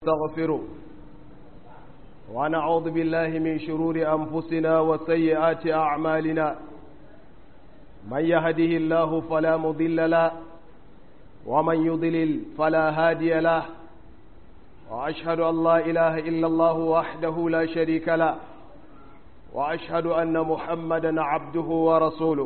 نستغفره ونعوذ بالله من شرور أنفسنا وسيئات أعمالنا من يهده الله فلا مضل له ومن يضلل فلا هادي له وأشهد أن لا إله إلا الله وحده لا شريك له وأشهد أن محمدا عبده ورسوله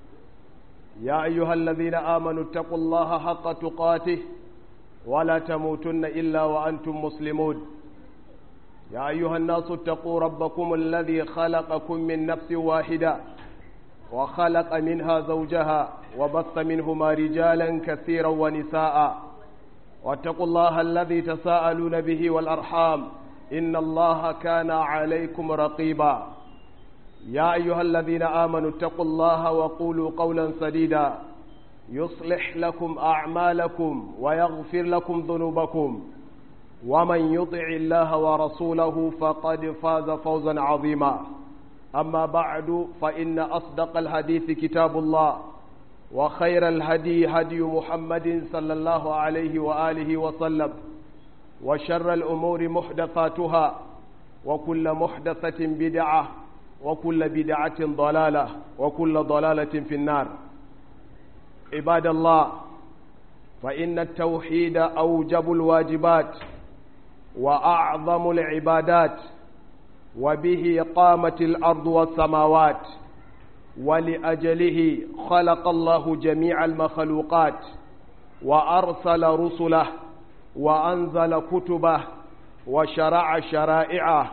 يا أيها الذين آمنوا اتقوا الله حق تقاته ولا تموتن إلا وأنتم مسلمون يا أيها الناس اتقوا ربكم الذي خلقكم من نفس واحدة وخلق منها زوجها وبث منهما رجالا كثيرا ونساء واتقوا الله الذي تساءلون به والأرحام إن الله كان عليكم رقيبا يا أيها الذين آمنوا اتقوا الله وقولوا قولا سديدا يصلح لكم أعمالكم ويغفر لكم ذنوبكم ومن يطع الله ورسوله فقد فاز فوزا عظيما أما بعد فإن أصدق الحديث كتاب الله وخير الهدي هدي محمد صلى الله عليه وآله وسلم وشر الأمور محدثاتها وكل محدثة بدعة وكل بدعة ضلالة وكل ضلالة في النار عباد الله فإن التوحيد أوجب الواجبات وأعظم العبادات وبه قامت الأرض والسماوات ولأجله خلق الله جميع المخلوقات وأرسل رسله وأنزل كتبه وشرع شرائعه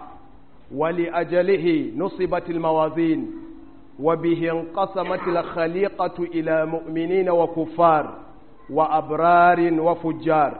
ولأجله نصبت الموازين وبه انقسمت الخليقة إلى مؤمنين وكفار وأبرار وفجار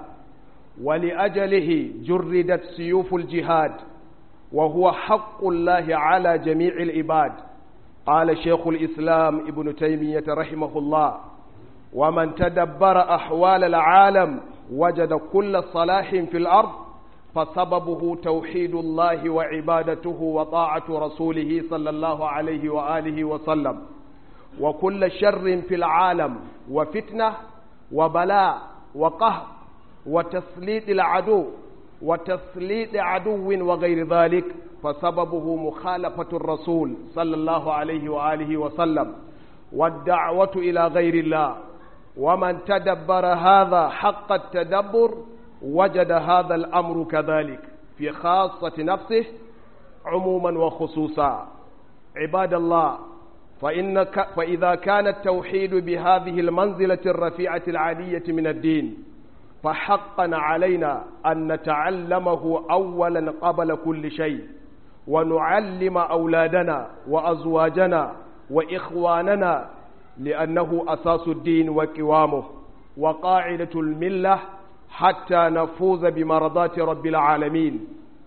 ولأجله جردت سيوف الجهاد وهو حق الله على جميع العباد قال شيخ الإسلام ابن تيمية رحمه الله ومن تدبر أحوال العالم وجد كل صلاح في الأرض فسببه توحيد الله وعبادته وطاعة رسوله صلى الله عليه وآله وسلم وكل شر في العالم وفتنة وبلاء وقهر وتسليط العدو وتسليط عدو وغير ذلك فسببه مخالفة الرسول صلى الله عليه وآله وسلم والدعوة إلى غير الله ومن تدبر هذا حق التدبر وجد هذا الأمر كذلك في خاصة نفسه عموما وخصوصا عباد الله فإن فإذا كان التوحيد بهذه المنزلة الرفيعة العالية من الدين فحقا علينا أن نتعلمه أولا قبل كل شيء ونعلم أولادنا وأزواجنا وإخواننا لأنه أساس الدين وقوامه وقاعدة الملة حتى نفوز بمرضات رب العالمين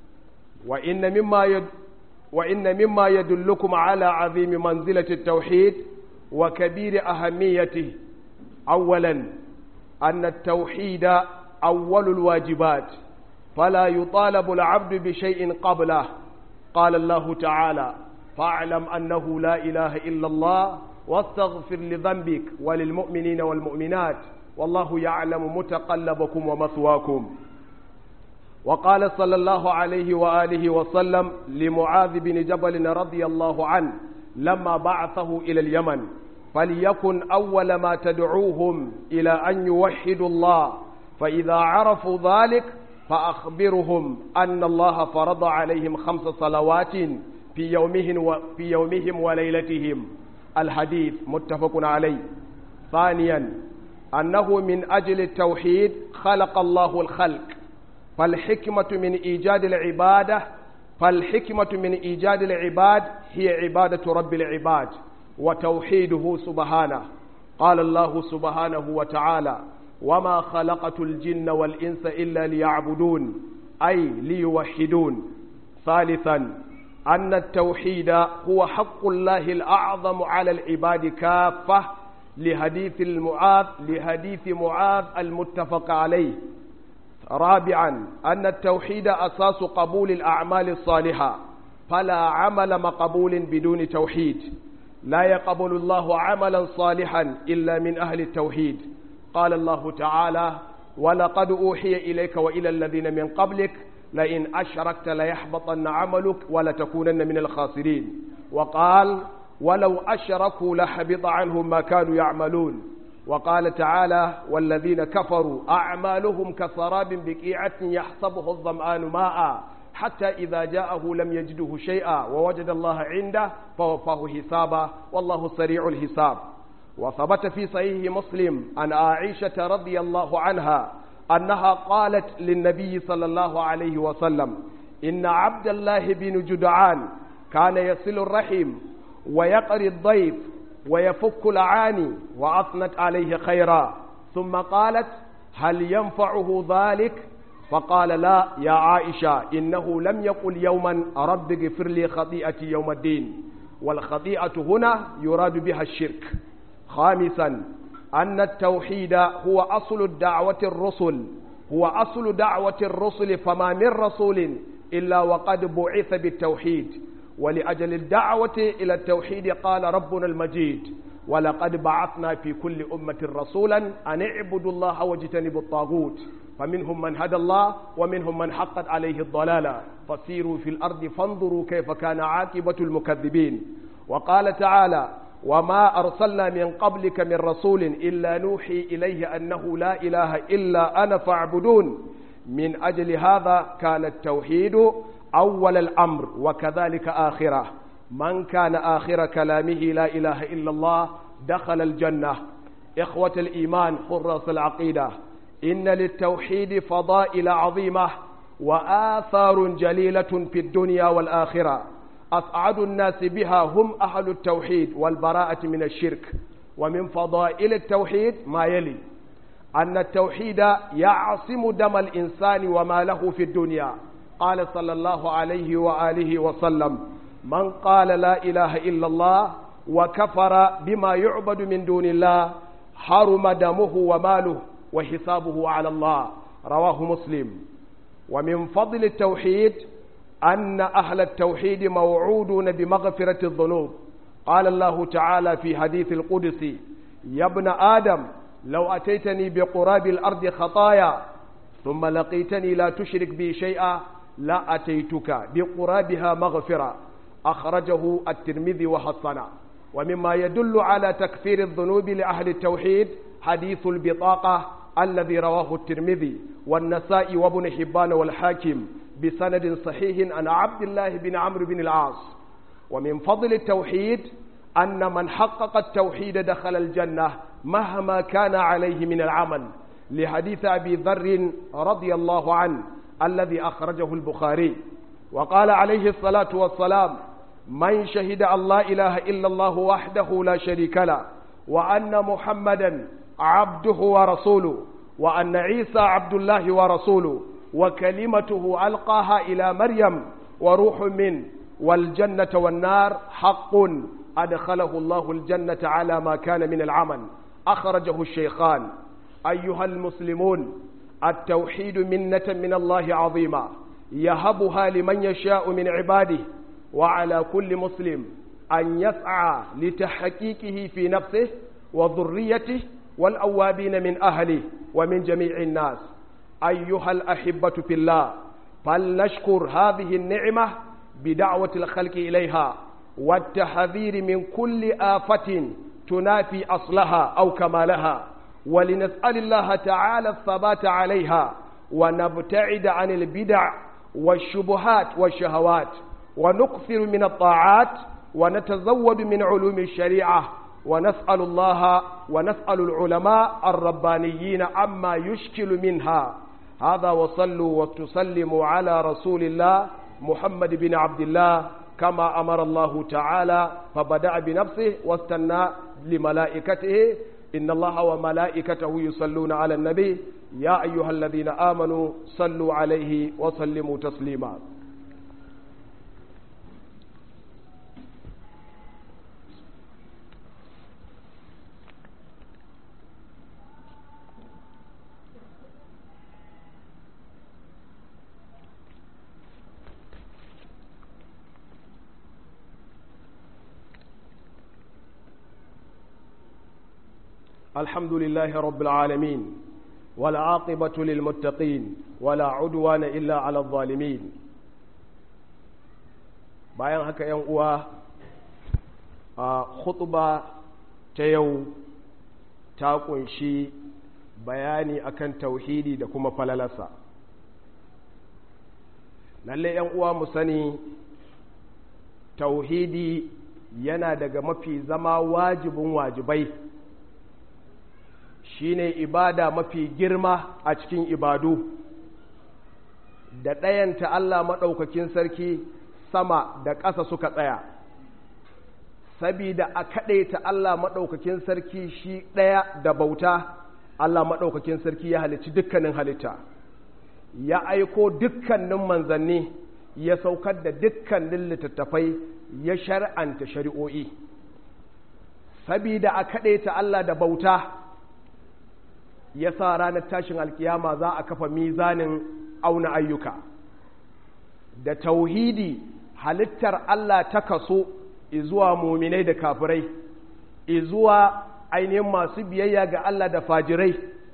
وإن مما يد وإن مما يدلكم على عظيم منزلة التوحيد وكبير أهميته أولا أن التوحيد أول الواجبات فلا يطالب العبد بشيء قبله قال الله تعالى فاعلم أنه لا إله إلا الله واستغفر لذنبك وللمؤمنين والمؤمنات والله يعلم متقلبكم ومثواكم وقال صلى الله عليه وآله وسلم لمعاذ بن جبل رضي الله عنه لما بعثه إلى اليمن فليكن أول ما تدعوهم إلى أن يوحدوا الله فإذا عرفوا ذلك فأخبرهم أن الله فرض عليهم خمس صلوات في يومهم, و في يومهم وليلتهم الحديث متفق عليه ثانيا أنه من أجل التوحيد خلق الله الخلق فالحكمة من إيجاد العبادة فالحكمة من إيجاد العباد هي عبادة رب العباد وتوحيده سبحانه قال الله سبحانه وتعالى وما خلقت الجن والإنس إلا ليعبدون أي ليوحدون ثالثا أن التوحيد هو حق الله الأعظم على العباد كافة لحديث المعاذ لحديث معاذ المتفق عليه رابعا أن التوحيد أساس قبول الأعمال الصالحة فلا عمل مقبول بدون توحيد لا يقبل الله عملا صالحا إلا من أهل التوحيد قال الله تعالى ولقد أوحي إليك وإلى الذين من قبلك لئن أشركت ليحبطن عملك ولتكونن من الخاسرين وقال ولو أشركوا لحبط عنهم ما كانوا يعملون وقال تعالى والذين كفروا أعمالهم كسراب بقيعة يحسبه الظمآن ماء حتى إذا جاءه لم يجده شيئا ووجد الله عنده فوفاه حسابا والله سريع الحساب وثبت في صحيح مسلم عن عائشة رضي الله عنها أنها قالت للنبي صلى الله عليه وسلم إن عبد الله بن جدعان كان يصل الرحم ويقري الضيف ويفك العاني وأثنت عليه خيرا ثم قالت هل ينفعه ذلك فقال لا يا عائشة إنه لم يقل يوما رب اغفر لي خطيئتي يوم الدين والخطيئة هنا يراد بها الشرك خامسا أن التوحيد هو أصل الدعوة الرسل هو أصل دعوة الرسل فما من رسول إلا وقد بعث بالتوحيد ولأجل الدعوة إلى التوحيد قال ربنا المجيد ولقد بعثنا في كل أمة رسولا أن اعبدوا الله واجتنبوا الطاغوت فمنهم من هدى الله ومنهم من حقت عليه الضلالة فسيروا في الأرض فانظروا كيف كان عاقبة المكذبين وقال تعالى وما أرسلنا من قبلك من رسول إلا نوحي إليه أنه لا إله إلا أنا فاعبدون من أجل هذا كان التوحيد أول الأمر وكذلك آخره من كان آخر كلامه لا إله إلا الله دخل الجنة إخوة الإيمان حراس العقيدة إن للتوحيد فضائل عظيمة وآثار جليلة في الدنيا والآخرة أسعد الناس بها هم أهل التوحيد والبراءة من الشرك ومن فضائل التوحيد ما يلي أن التوحيد يعصم دم الإنسان وما له في الدنيا قال صلى الله عليه وآله وسلم من قال لا إله إلا الله وكفر بما يعبد من دون الله حرم دمه وماله وحسابه على الله رواه مسلم ومن فضل التوحيد أن أهل التوحيد موعودون بمغفرة الذنوب قال الله تعالى في حديث القدس يا ابن آدم لو أتيتني بقراب الأرض خطايا ثم لقيتني لا تشرك بي شيئا لا أتيتك بقرابها مغفرة أخرجه الترمذي وحسنه ومما يدل على تكفير الذنوب لأهل التوحيد حديث البطاقة الذي رواه الترمذي والنسائي وابن حبان والحاكم بسند صحيح عن عبد الله بن عمرو بن العاص ومن فضل التوحيد أن من حقق التوحيد دخل الجنة مهما كان عليه من العمل لحديث أبي ذر رضي الله عنه الذي أخرجه البخاري وقال عليه الصلاة والسلام من شهد أن لا إله إلا الله وحده لا شريك له وأن محمدا عبده ورسوله وأن عيسى عبد الله ورسوله وكلمته ألقاها إلى مريم وروح منه والجنة والنار حق أدخله الله الجنة على ما كان من العمل أخرجه الشيخان أيها المسلمون التوحيد منة من الله عظيمة يهبها لمن يشاء من عباده وعلى كل مسلم أن يسعى لتحقيقه في نفسه وذريته والأوابين من أهله ومن جميع الناس أيها الأحبة في الله فلنشكر هذه النعمة بدعوة الخلق إليها والتحذير من كل آفة تنافي أصلها أو كمالها ولنسأل الله تعالى الثبات عليها ونبتعد عن البدع والشبهات والشهوات ونكثر من الطاعات ونتزود من علوم الشريعة ونسأل الله ونسأل العلماء الربانيين عما يشكل منها هذا وصلوا وتسلموا على رسول الله محمد بن عبد الله كما أمر الله تعالى فبدأ بنفسه واستنى لملائكته إن الله وملائكته يصلون على النبي يا أيها الذين آمنوا صلوا عليه وسلموا تسليما الحمد لله رب العالمين والعاقبة للمتقين ولا عدوان إلا على الظالمين bayan haka ‘yan uwa a khutba ta yau ta kunshi bayani akan tauhidi da kuma falalarsa lalle ‘yan uwa mu sani tauhidi yana daga mafi zama wajibin wajibai shine ibada mafi girma a cikin ibadu da ɗayanta Allah maɗaukakin sarki sama da ƙasa suka tsaya sabida a kaɗaita Allah maɗaukakin sarki shi ɗaya da bauta Allah maɗaukakin sarki ya halicci dukkanin halitta ya aiko dukkanin manzanni ya saukar da dukkanin littattafai ya shar'anta shari'o'i sabida a kaɗaita Allah da bauta ya sa ranar tashin alkiyama za a kafa mizanin auna ayyuka da tauhidi halittar Allah ta kaso izuwa muminai da kafirai izuwa ainihin masu biyayya ga Allah da fajirai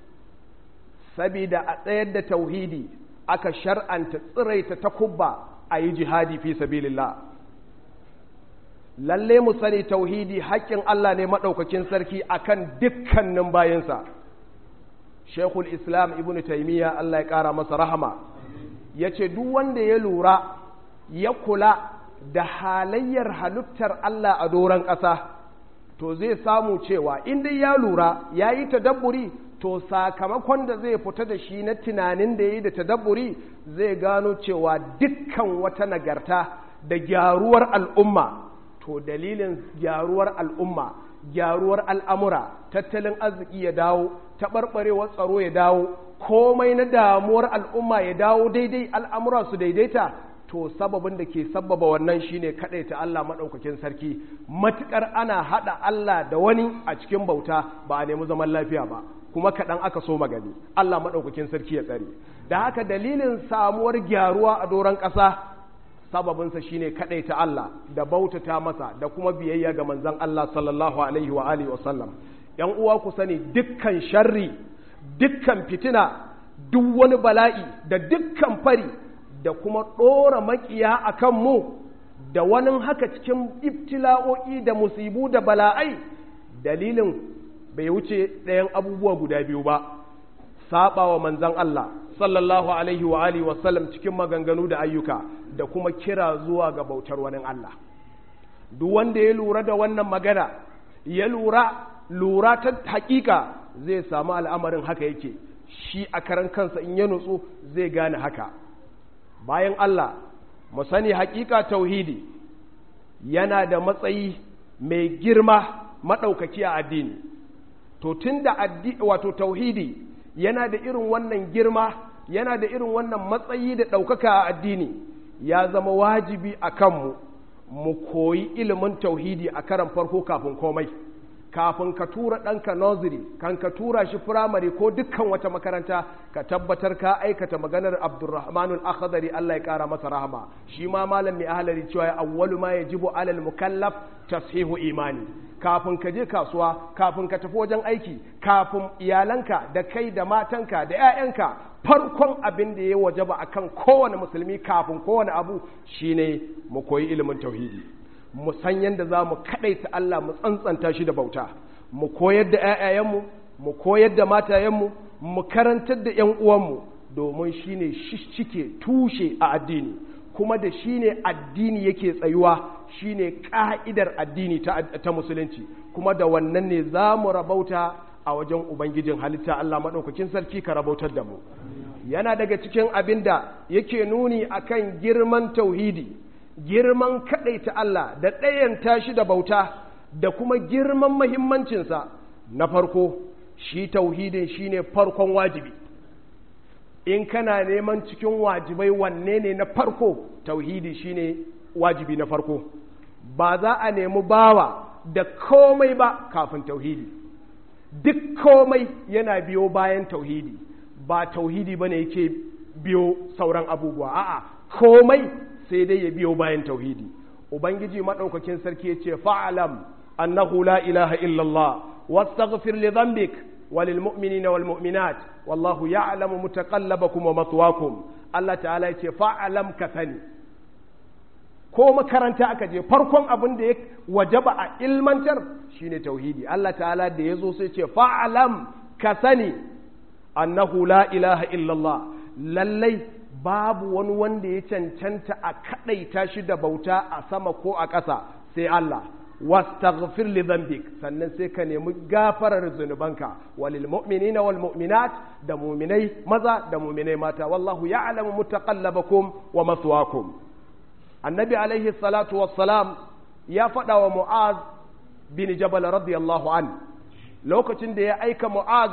sabida a tsayar da tauhidi aka shar'anta tsiraita takubba a yi jihadi fi sabilillah lalle mu sani tauhidi haƙƙin Allah ne maɗaukakin sarki akan dukkanin bayansa shekul islam ibn taimiyya Allah ya ƙara masa rahama ya ce duk wanda ya lura ya kula da halayyar halittar Allah a doron ƙasa to zai samu cewa inda ya lura ya yi tadabburi to sakamakon da zai fita da shi na tunanin da ya yi da tadabburi zai gano cewa dukkan wata nagarta da gyaruwar al'umma to dalilin gyaruwar al'umma gyaruwar al'amura tattalin arziki ya dawo taɓarɓarewar tsaro ya dawo komai na damuwar al'umma ya dawo daidai al'amura su daidaita to sababin da ke sababa wannan shine ta Allah maɗaukakin sarki matuƙar ana haɗa Allah da wani a cikin bauta ba a nemi zaman lafiya ba kuma kaɗan aka so magani Allah maɗaukakin sarki ya tsare da haka dalilin samuwar gyaruwa a doron ƙasa sababinsa shine ta Allah da bautata masa da kuma biyayya ga manzon Allah sallallahu alaihi wa alihi wa sallam ‘yan uwa ku sani dukkan sharri, dukkan fitina, duk wani bala'i da dukkan fari da kuma ɗora makiya a kanmu da wani haka cikin ibtila'o'i da musibu da bala'ai dalilin bai wuce ɗayan abubuwa guda biyu ba, saɓa wa manzan Allah sallallahu alaihi wa alihi wasallam cikin maganganu da ayyuka da kuma kira zuwa ga bautar wani Allah. Duk wanda ya lura da wannan magana, ya lura lura ta hakika zai samu al'amarin haka yake shi a karan kansa in ya nutsu zai gane haka bayan Allah mu sani hakika tauhidi yana da matsayi mai girma maɗaukaki a addini to tun da wato tauhidi yana da irin wannan girma yana da irin wannan matsayi da ɗaukaka a addini ya zama wajibi a kanmu mu koyi ilimin tauhidi a karan farko kafin komai kafin ka tura ɗanka nursery kan ka tura shi firamare ko dukkan wata makaranta ka tabbatar ka aikata maganar abdurrahmanul akhdari Allah ya ƙara masa rahama shi ma malam mai ahlari cewa ya awwalu ma yajibu alal mukallaf tashihu imani kafin ka je kasuwa kafin ka tafi wajen aiki kafin iyalanka da kai da matanka da 'ya'yanka farkon abin da ya wajaba akan kowane musulmi kafin kowane abu shine mu koyi ilimin tauhidi mu san yadda za mu kaɗaita Allah mu tsantsanta shi da bauta mu koyar da ‘ya'yayenmu mu koyar da matayenmu mu karantar da ‘yan uwanmu domin shi ne cike tushe a addini kuma da shi ne addini yake tsayuwa shi ne ƙa'idar addini ta musulunci kuma da wannan ne za mu rabauta a wajen ubangijin halitta Allah maɗaukakin sarki ka rabautar da mu yana daga cikin abin da yake nuni akan girman tauhidi girman kaɗaita Allah da ɗayanta shi da bauta da kuma girman mahimmancinsa na farko shi tauhidin shine farkon wajibi in kana neman cikin wajibai wanne ne na farko tauhidi shine wajibi na farko ba za a nemi bawa da komai ba kafin tauhidi duk komai yana biyo bayan tauhidi ba tauhidi bane yake biyo sauran abubuwa a'a komai sai dai ya biyo bayan tauhidi ubangiji madaukakin sarki ya ce fa'alam annahu la ilaha illallah wastaghfir li dhanbik walil mu'minina wal mu'minat wallahu ya'lamu mutaqallabakum wa mathwakum Allah ta'ala ya ce fa'alam ka sani ko makaranta aka je farkon abin da ya wajaba a ilmantar shine tauhidi Allah ta'ala da ya zo sai ce fa'alam ka sani annahu la ilaha illallah lallai babu wani wanda ya cancanta a kaɗaita shi da bauta a sama ko a ƙasa sai Allah wastaghfir li dhanbik sannan sai ka nemi gafarar zunubanka walil mu'minina wal mu'minat da mu'minai maza da mu'minai mata wallahu ya'lamu mutaqallabakum wa maswaakum annabi alaihi salatu wassalam ya faɗa wa mu'az bin jabal radiyallahu an lokacin da ya aika mu'az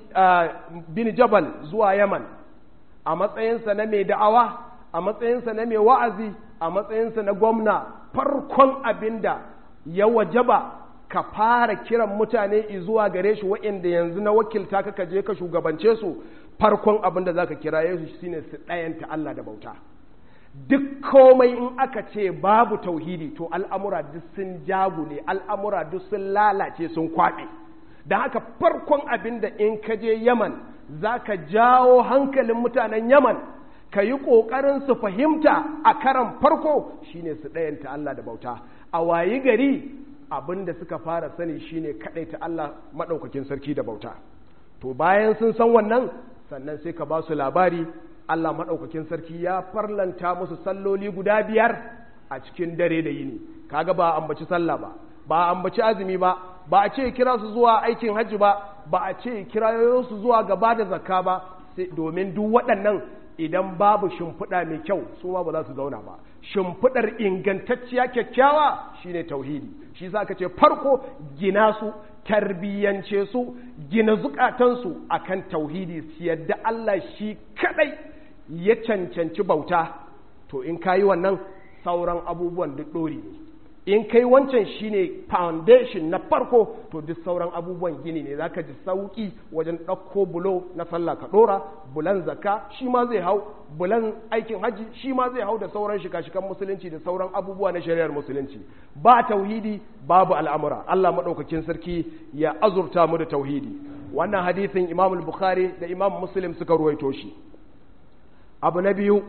bin jabal zuwa yaman a matsayinsa na mai da'awa a matsayinsa na mai wa'azi a matsayinsa na gwamna farkon abinda ya wajaba ka fara kiran mutane zuwa gare shi wa'inda yanzu na wakilta ka je ka shugabance su farkon abin da za ka kira yesu shine su ɗayanta Allah da bauta duk komai in aka ce babu tauhidi to al'amura duk sun jagule al'amura duk sun lalace sun kwaɓe da haka farkon abin da in ka je yaman za ka jawo hankalin mutanen yaman ka yi ƙoƙarin su fahimta a karan farko shine su ɗayanta Allah da bauta a wayi gari abin da suka fara sani shine kaɗaita Allah maɗaukakin sarki da bauta to bayan sun san wannan sannan sai ka ba su labari Allah maɗaukakin sarki ya farlanta musu salloli guda biyar a cikin dare da yini kaga ba ambaci sallah ba ba ambaci azumi ba ba a ce kira su zuwa aikin hajji ba ba a ce kira su zuwa gaba da zakka ba domin duk waɗannan idan babu shimfiɗa mai kyau su ma ba za su zauna ba shimfiɗar ingantacciya kyakkyawa shine tauhidi shi sa ka ce farko gina su tarbiyyance su gina zukatansu akan tauhidi su yadda Allah shi kadai ya cancanci bauta to in kayi wannan sauran abubuwan duk ɗori ne in kai wancan shine foundation na farko to duk sauran abubuwan gini ne zaka ji sauki wajen ɗauko bulo na sallah ka ɗora bulan zakka shi ma zai hau bulan aikin hajji shi ma zai hau da sauran shika-shikan musulunci da sauran abubuwa na shari'ar musulunci ba tauhidi babu al'amura Allah maɗaukakin sarki ya azurta mu da tauhidi wannan hadisin imam bukhari da imam muslim suka ruwaito shi abu na biyu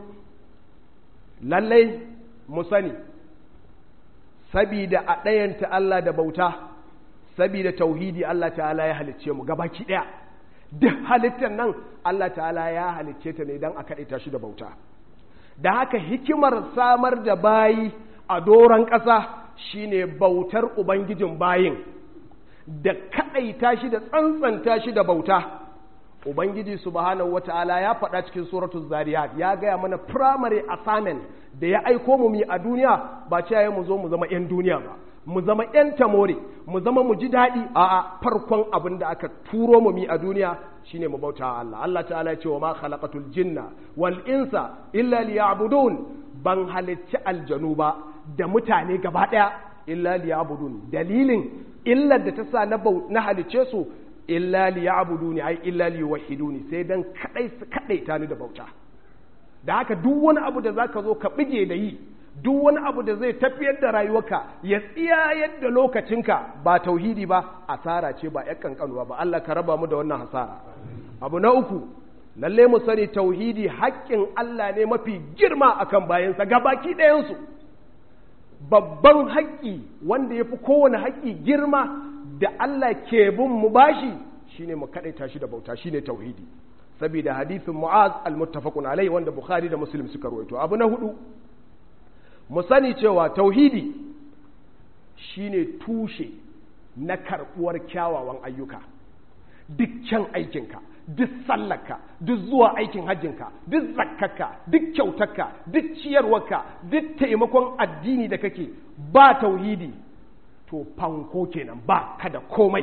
lallai mu sani sabida a ɗayanta Allah da bauta sabida tauhidi Allah ta'ala ya halicce mu gabaki ɗaya duk halittar nan Allah ta'ala ya halicce ta ne don a kaɗaita shi da bauta da haka hikimar samar da bayi a doron ƙasa shine bautar ubangijin bayin da kaɗaita shi da tsantsanta shi da bauta ubangiji subhanahu wata'ala ya faɗa cikin suratul zariyat ya gaya mana primary assignment da ya aiko mu mi a duniya ba ce ya mu zo mu zama 'yan duniya ba mu zama 'yan tamore mu zama mu ji daɗi a farkon abin da aka turo mu mi a duniya shine mu bauta Allah Allah ta'ala ya ce wa ma khalaqatul jinna wal insa illa liya'budun ban halicci aljanu ba da mutane gaba ɗaya illa liya'budun dalilin illar da ta sa na na halicce su illa liya'buduni ai illa liyuwahhiduni sai dan kadai su kadaita ni da bauta da haka duk wani abu da zaka zo ka bige da yi duk wani abu da zai tafiyar da rayuwarka ya tsiya yadda lokacinka ba tauhidi ba asara ce ba yakan kanuwa ba Allah ka raba mu da wannan hasara abu na uku lalle mu sani tauhidi haƙƙin Allah ne mafi girma akan bayansa gabaki ɗayansu babban haƙƙi wanda ya fi kowane haƙƙi girma da Allah ke bin mu bashi shine mu kaɗaita shi da bauta shine tauhidi saboda hadisin Mu'az al-muttafaqun alai wanda Bukhari da Muslim suka rawaito abu na hudu mu sani cewa tauhidi shine tushe na karbuwar kyawawan ayyuka duk kyan aikinka duk sallarka duk zuwa aikin hajjinka duk zakkarka duk kyautarka duk ciyarwarka duk taimakon addini da kake ba tauhidi to fanko kenan ba ka da komai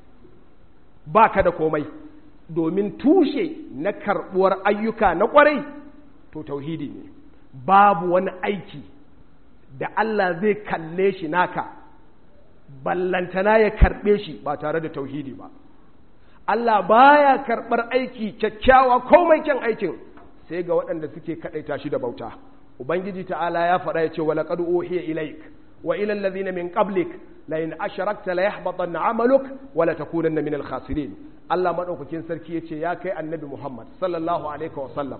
ba ka da komai domin tushe na karbuwar ayyuka na kwarai to tauhidi ne babu wani aiki da Allah zai kalle shi naka ballantana ya karbe shi ba tare da tauhidi ba Allah baya karɓar aiki kyakkyawa komai kyan aikin sai ga waɗanda suke kaɗaita shi da bauta ubangiji ta'ala ya faɗa ya ce wala qad uhiya ilaik wa ila allazina min qablik la in asharakta la yahbatanna amaluk wa la takunanna min al-khasirin Allah madaukakin sarki yace ya kai annabi Muhammad sallallahu alaihi wa sallam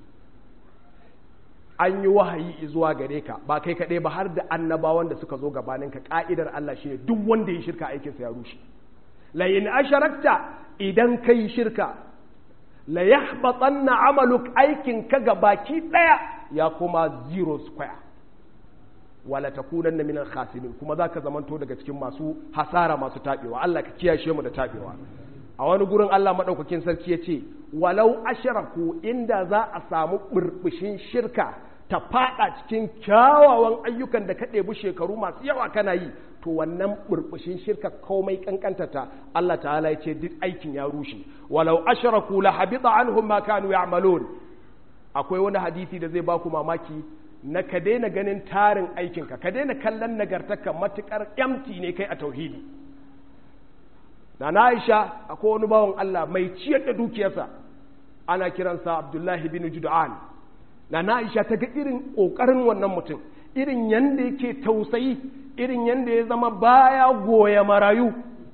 an yi wahayi zuwa gare ka ba kai kaɗai ba har da annabawan da suka zo gabaninka ƙa'idar Allah shi ne duk wanda ya shirka aikinsa ya rushe la in asharakta idan kai shirka la yahbatanna amaluk aikin ka baki ɗaya ya kuma zero square wala takunanna min al-khasirin kuma zaka zamanto daga cikin masu hasara masu tabewa Allah ka kiyashe mu da tabewa a wani gurin Allah madaukakin sarki ya ce walau asharaku inda za a samu burbushin shirka ta fada cikin kyawawan ayyukan da ka ɗebi shekaru masu yawa kana yi to wannan burbushin shirka komai kankantata Allah ta'ala ya ce duk aikin ya rushe walau asharaku la habita anhum ma kanu ya'malun akwai wani hadisi da zai baku mamaki na ka daina ganin tarin aikinka ka daina kallon nagartarka matukar empty ne kai a tauhidi na na Aisha akwai wani bawan Allah mai ciyar da dukiyarsa ana kiransa Abdullahi bin Jud'an na na Aisha ta ga irin kokarin wannan mutum irin yanda yake tausayi irin yanda ya zama baya goya marayu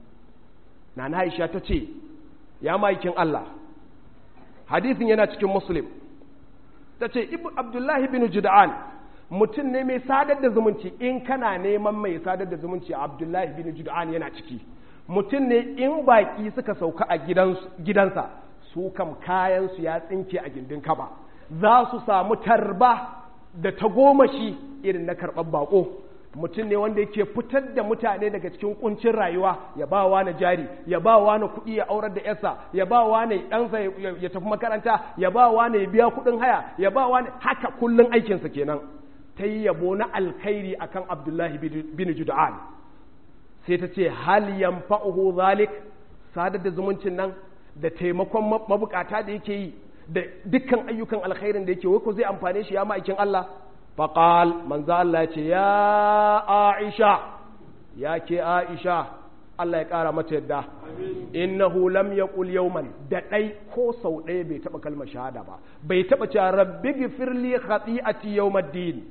na na Aisha ta ce ya maikin Allah hadisin yana cikin Muslim ta ce Abdullahi bin Jud'an mutum ne mai sadar da zumunci in kana neman mai sadar da zumunci Abdullahi bin Jud'an yana ciki mutum ne in baƙi suka sauka a gidansa su kam kayansu ya tsinke a gindin kaba za su samu tarba da tagomashi irin na karɓar baƙo mutum ne wanda yake fitar da mutane daga cikin kuncin rayuwa ya ba wa na jari ya ba wa na kuɗi ya aurar da yarsa ya ba wa na ɗansa ya tafi makaranta ya ba wa na ya biya kuɗin haya ya ba wa haka kullum aikinsa kenan ta yi yabo na alkhairi akan abdullahi bin juda'an sai ta ce hal yanfa'uhu zalik sadar da zumuncin nan da taimakon mabukata da yake yi da dukkan ayyukan alkhairin da yake wai ko zai amfane shi ya ma'aikin Allah faqal manzo Allah ce ya Aisha ya ke Aisha Allah ya kara mata yadda innahu lam yaqul yawman da dai ko sau ɗaya bai taba kalmar shahada ba bai taba cewa rabbi ghfirli khati'ati yawmiddin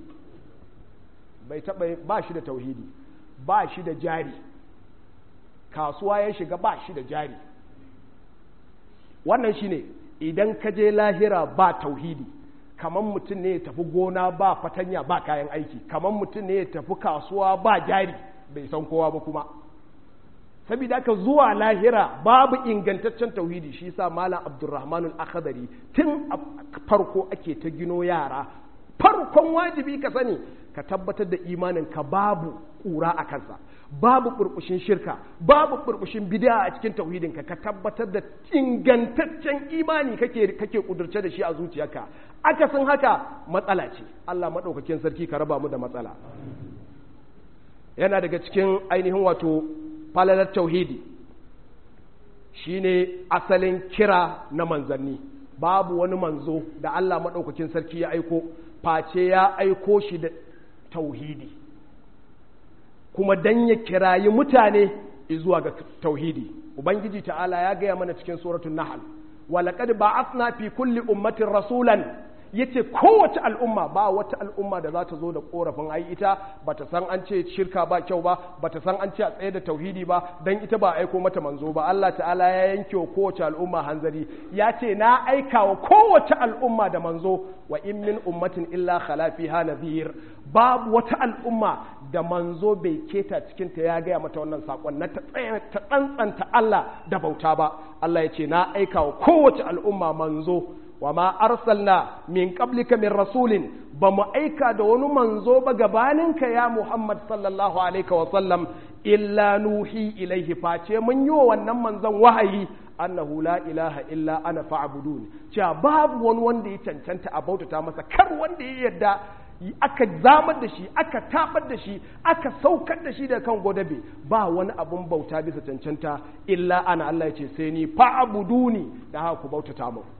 bai taba ba shi da tauhidi ba shi da jari kasuwa ya shiga ba shi da jari wannan shine idan ka je lahira ba tauhidi kamar mutum ne ya tafi gona ba fatanya ba kayan aiki kamar mutum ne ya tafi kasuwa ba jari bai san kowa ba kuma saboda haka zuwa lahira babu ingantaccen tauhidi shi sa malam abdurrahman al-akhdari tun a farko ake ta gino yara farkon wajibi ka sani ka tabbatar da imanin ka babu ƙura a kansa babu burbushin shirka babu burbushin bid'a a cikin tauhidinka ka tabbatar da ingantaccen imani kake kake kudurce da shi a zuciyarka akasin haka matsala ce Allah madaukakin sarki ka raba mu da matsala yana daga cikin ainihin wato falalar tauhidi shine asalin kira na manzanni babu wani manzo da Allah madaukakin sarki ya aiko face ya aiko shi da tauhidi kuma dan ya kirayi mutane zuwa ga tauhidi ubangiji ta'ala ya gaya mana cikin suratul nahl walaqad ba'athna fi kulli ummatin rasulan yace kowace al'umma ba wata al'umma da za ta zo da korafin ai ita bata san an ce shirka ba kyau ba bata san an ce a tsaye da tauhidi ba dan ita ba aiko mata manzo ba Allah ta'ala ya yanke wa kowace al'umma hanzari ya ce na aika wa kowace al'umma da manzo wa in min ummatin illa khala fiha nadhir babu wata al'umma da manzo bai keta cikin ta ya gaya mata wannan sakon na ta tsantsanta Allah da bauta ba Allah ya ce na aika wa kowace al'umma manzo wa ma arsalna min qablika min rasulin ba mu aika da wani manzo ba gabaninka ya Muhammad sallallahu alaihi wa sallam illa nuhi ilaihi face mun yi wa wannan manzon wahayi annahu la ilaha illa ana fa'budun cewa babu wani wanda ya cancanta a bautata masa kar wanda ya yarda aka zamar da shi aka tabar da shi aka saukar da shi da kan godabe ba wani abun bauta bisa cancanta illa ana Allah ya ce sai ni fa'buduni da haka ku bautata mu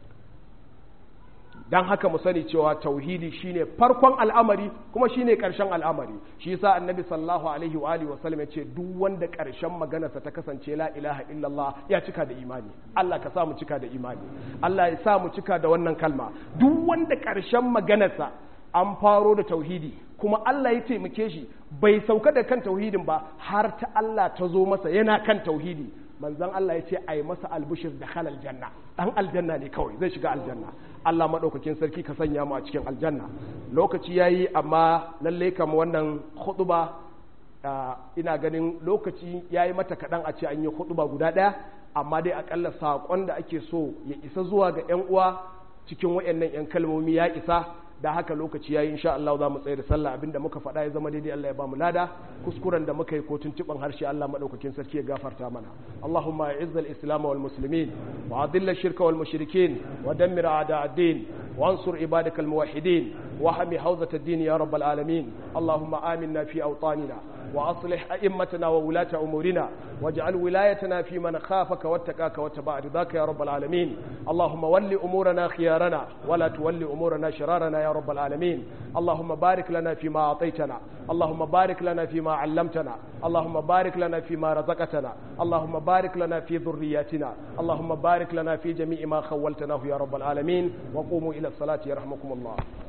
dan haka mu sani cewa tauhidi shine farkon al'amari kuma shine karshen al'amari shi yasa annabi sallallahu alaihi wa alihi wasallam ya ce duk wanda karshen maganarsa ta kasance la ilaha illallah ya cika da imani Allah ka sa mu cika da imani Allah ya sa mu cika da wannan kalma duk wanda karshen maganarsa an faro da tauhidi kuma Allah ya taimake shi bai sauka da kan tauhidin ba har ta Allah ta zo masa yana kan tauhidi manzon Allah ya ce ai masa albushir da halal janna dan aljanna ne kawai zai shiga aljanna Allah madaukakin sarki ka sanya mu a cikin aljanna lokaci yayi amma lalle kam wannan khutba ina ganin lokaci yayi mata kadan a ce an yi khutba guda daya amma dai akalla sakon da ake so ya isa zuwa ga yan uwa cikin wayannan yan kalmomi ya isa da haka lokaci yayi insha Allah za mu tsaye da sallah abinda muka faɗa ya zama daidai Allah ya ba mu lada kuskuren da muka yi ko tuntuban harshe Allah madaukakin sarki ya gafarta mana Allahumma a'izz al-islam wal muslimin wa adilla ash-shirka wal mushrikeen wa dammir a'da ad-din وانصر عبادك الموحدين وحمي حوزة الدين يا رب العالمين اللهم آمنا في أوطاننا وأصلح أئمتنا وولاة أمورنا واجعل ولايتنا في من خافك واتقاك واتبع رضاك يا رب العالمين اللهم ول أمورنا خيارنا ولا تول أمورنا شرارنا يا رب العالمين اللهم بارك لنا فيما أعطيتنا اللهم بارك لنا فيما علمتنا اللهم بارك لنا فيما رزقتنا اللهم بارك لنا في ذرياتنا اللهم بارك لنا في جميع ما خولتناه يا رب العالمين وقوموا إلى الصلاة يرحمكم الله